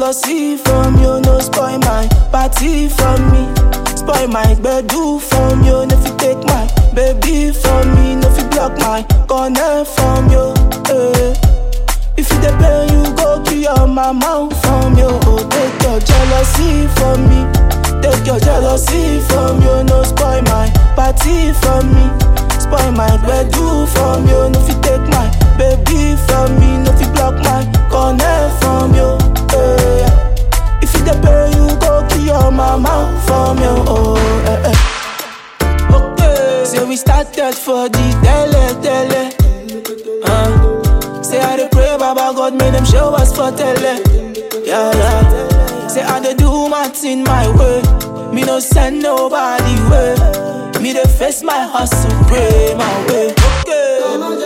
jealousy from you, no spoil my party from me. Spoil my bedu from you, no fit take my baby from me, no fit block my corner from you. Eh. If you dey pay, you go kill your mama from you. Oh, take your jealousy from me. Take your jealousy from you, no spoil my party from me. Spoil my bedu from you, no fit take my baby from me, no fit block my corner from you. Eh. If you dey pay, you go kill your mama from you. Oh, eh, eh. Okay. Say we started for the tele tele. Uh. Say I dey pray, Baba God, make them show us for tele. Yeah, yeah. Say I dey do my thing my way. Me no send nobody way. Me dey face my hustle, pray my way. Okay.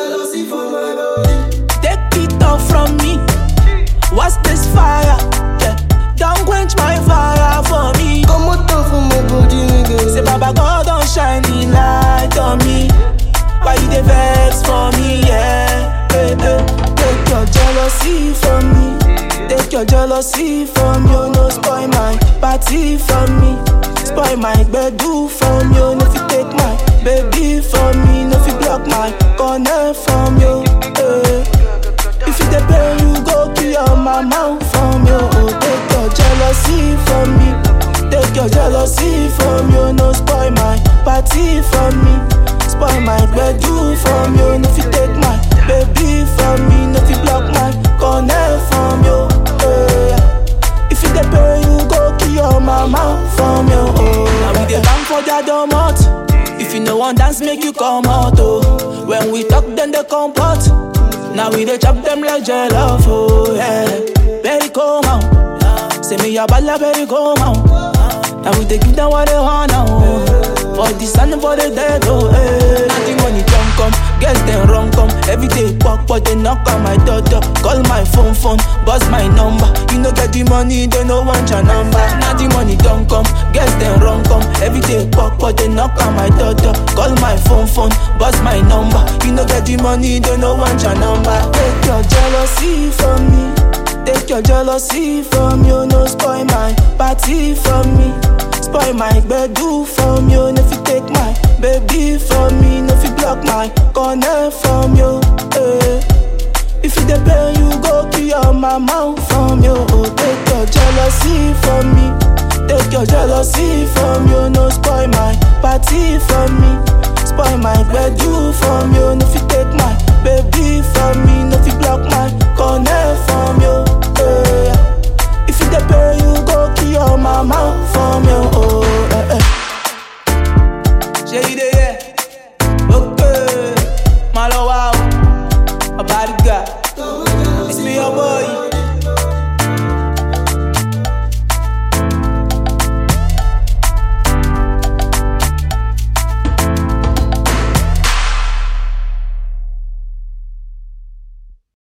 Take it off from me. What's this fire? Yeah. Don't quench my fire for me. Come out for my body, nigga. Say Baba God don't shine the light on me. Why you dey vex for me? Yeah. Hey, hey. Take your jealousy from me. Take your jealousy from you. No spoil my party from me. Spoil my bedu from you. No fit take my baby from me. No fit block my corner from you. Hey. If you dey pay, you go kill your mama from you. Oh, take your jealousy from me. Take your jealousy from you. No spoil my party from me. Spoil my bedu from you. No fit take my baby from me. No fit block my corner from you. Eh. If you dey pay, you go kill your mama from you. Oh, now we dey bang for their domot. If you no want dance, make you come out. Oh, when we talk, then they come pot. Now we dey chop them like jollof. Oh yeah, very come out. Say me a balla, very come out. Now we dey give them what they want now. For the sun and for the dead, oh eh. Nothing money don't come, guess them wrong come. Every day walk, but they knock on my door, door. Call my phone, phone, buzz my number. You no get the money, they no want your number. Nothing money don't come, guess them wrong come. Every day walk, but they knock on my door, door. Call my phone, phone, buzz my number. You no get the money, they no want your number. Take your jealousy from me. Take your jealousy from you, no spoil my party from me. Spoil my bedu from you, no fit take my baby from me, no fit block my corner from you. Eh. If you dey pay, you go kill your mama from you. Oh, take your jealousy from me. Take your jealousy from you, no spoil my party from me. Spoil my bedu from you, no fit take my baby from me, no fit block my corner from you. Eh. If you dey pay, you go kill your mama from you. Oh, eh, eh. Shey you dey hear? Okay, Malawa.